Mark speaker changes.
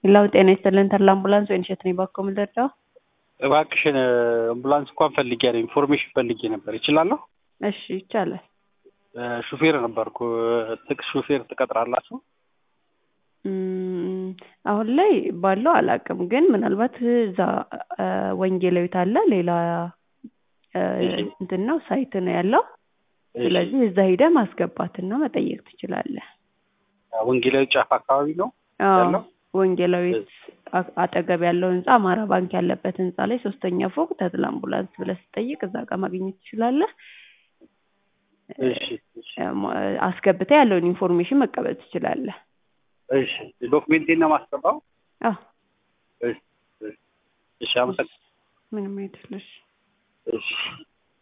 Speaker 1: ሄሎ ጤና ይስጥልን ተድላ አምቡላንስ ወይን እሸት ነኝ ባኮ ምልደርዳው
Speaker 2: እባክሽን አምቡላንስ እንኳን ፈልጌ ነው ኢንፎርሜሽን ፈልጌ ነበር። ይችላለሁ?
Speaker 1: እሺ ይቻላል።
Speaker 2: ሹፌር ነበርኩ። ጥቅስ ሹፌር ትቀጥራላችሁ?
Speaker 1: እም፣ አሁን ላይ ባለው አላውቅም፣ ግን ምናልባት እዛ ወንጌላዊት አለ ሌላ እ፣ እንትን ነው ሳይት ነው ያለው። ስለዚህ እዛ ሄደህ ማስገባትና መጠየቅ ትችላለህ።
Speaker 2: ወንጌላዊ ጫፍ አካባቢ ነው
Speaker 1: አዎ
Speaker 2: ያለው?
Speaker 1: ወንጌላዊት አ- አጠገብ ያለው ህንጻ አማራ ባንክ ያለበት ህንጻ ላይ ሶስተኛ ፎቅ ተድላ አምቡላንስ ብለህ ስትጠይቅ እዛ ጋር ማግኘት ትችላለህ።
Speaker 2: እሺ እሺ
Speaker 1: እ፣ አስገብተህ ያለውን ኢንፎርሜሽን መቀበል ትችላለህ።
Speaker 2: እሺ ዶክሜንቴን ነው የማስገባው?
Speaker 1: አዎ
Speaker 2: እሺ እሺ እሺ አመሰግናለሁ።
Speaker 1: ምንም አይደለሽ።
Speaker 2: እሺ